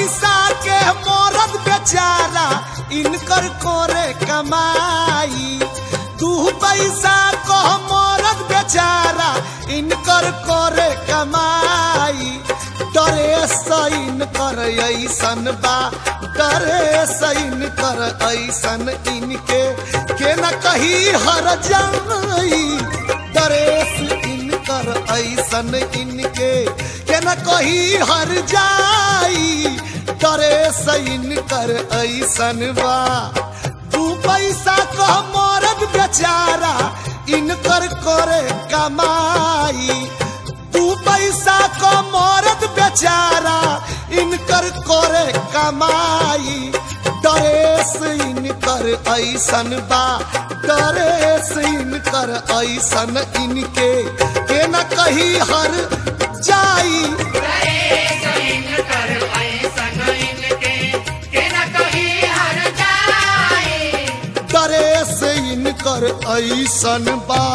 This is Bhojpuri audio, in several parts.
पैसा के मरद बेचारा इनकर कोरे कमाई दू पैसा को मरद बेचारा इनकर कोरे कमाई डरे सैन कर ऐसन बा डरे सैन कर ऐसन इनके के न कही हर जाई डरेस इनकर ऐसन इनके के न कही हर जाई डरेस इनकर ऐसन बा दू पैसा को मरद बेचारा इनकर करे कमाई दू पैसा को मरद बेचारा इनकर करे कमाई डरेस इनकर ऐसन बा डरेस इनकर ऐसन इनके के न कही हर जाई डरेस इनकर ऐसन बा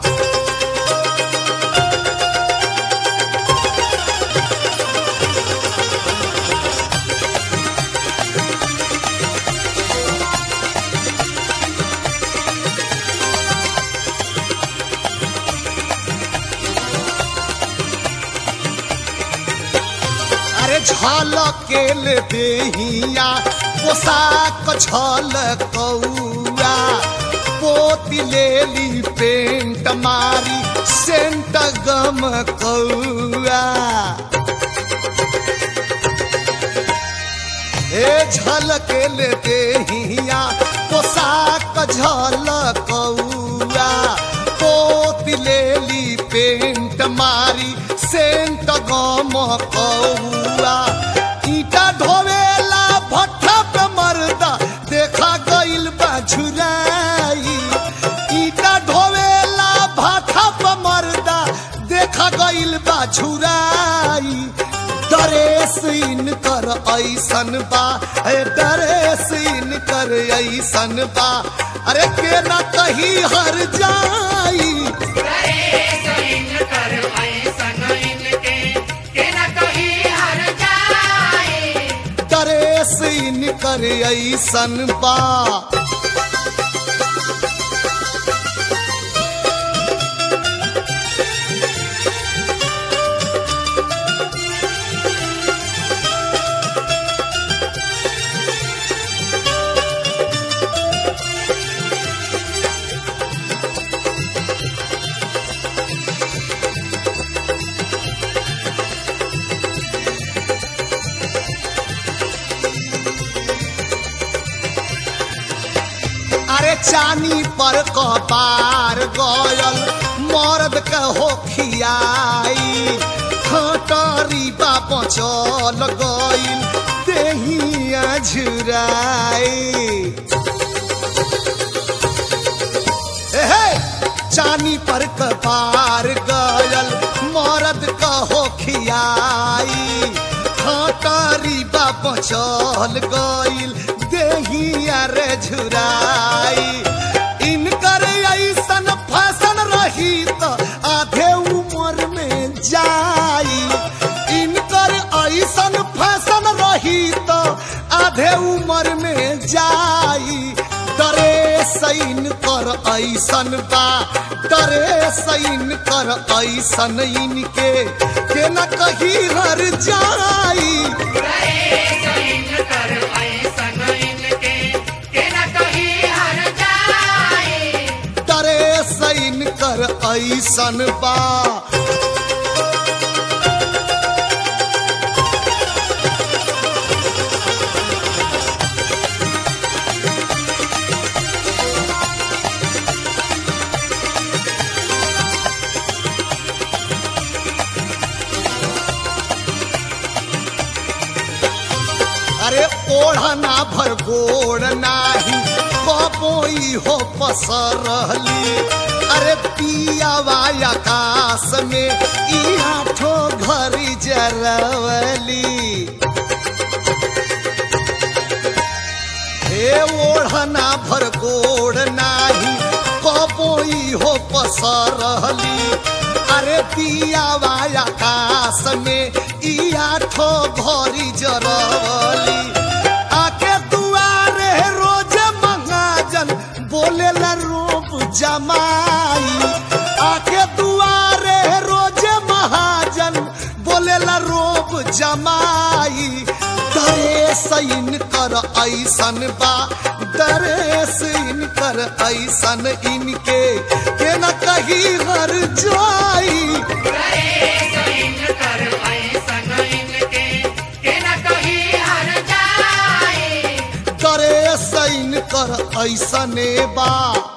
अरे झलकेल देहिया पोशाक छल कौआ पोती लेली पेंट मारी सेंट गम कौआ हे झलकेल देहिया पोशाक झल कौआ पोती लेली पेंट मारी सेंट गम कौआ ईटा ढोवेला भट्ठा पे मर्दा देखा गइल बा झुराई ईटा ढोवेला भट्ठा पे मर्दा देखा गइल बा झुराई डरेस इनकर ऐसन बा ए डरेस इनकर ऐसन बा अरे के ना कही हर जाई डरेस इनकर ऐसन बा अरे चानी पर कपार गयल मर्द के हो खियाई खटरी बाप चल गइल देहिया झुराई हे चानी पर कपार गयल मरद कहो खियाई खटरी बाप चल गइल देहिया रे झुराई इनकर ऐसन फैशन रही त आधे उम्र में जाई इनकर ऐसन फैशन रही त आधे उम्र में जाई डरे सैन कर ऐसन बा डरे सैन कर ऐसन इनके के न कही हर जाई डरे सैन कर ऐसन बा अरे ओढ़ना भर गोड़ नाही बपोई हो पसरली अरे पियावा आकाश में ई आठो घरी जरवली हे ओढ़ना भर गोड़ नाही कपोई हो पसरली अरे पियावा आकाश में ई आठो घरी जरवली जाई दरेस इनकर ऐसन बा दरेस इनकर ऐसन इनके के न कहीं हर जाई दरेस इनकर ऐसने बा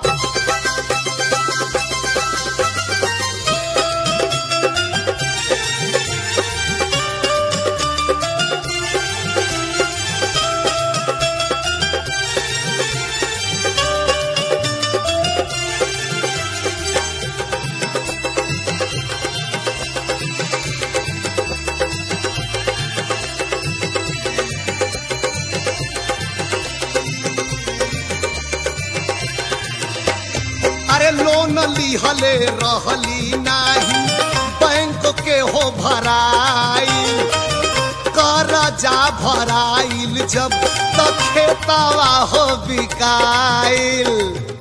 अरे लोन लिहले रहली नाही बैंक के हो भराई करजा भराइल जब त खेतवा हो बिकाइल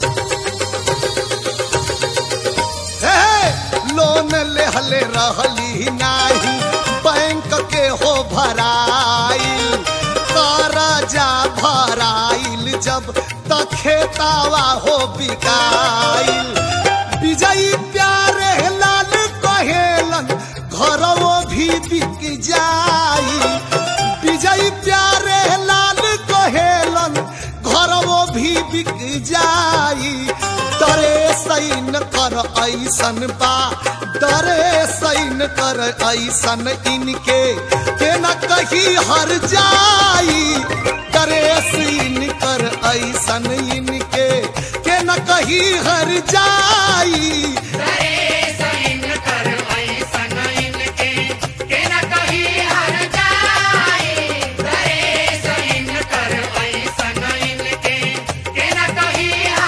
हे, लोन लेहले रहली नाही बैंक के हो भराइल करजा भराइल जब त खेतावा हो बिकाइल विजयी प्यारे लाल कहेलन घरवो भी बिक जाई विजयी प्यारे लाल कहेलन घरवो भी बिक जाई डरे सैन कर ऐसन बा डरे सैन कर ऐसन इनके के न कहीं हर जाई डरे सैन कर ऐसन इनके के न कहीं हर जाई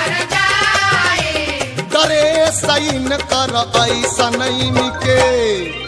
करे सैन कर ऐसन इनके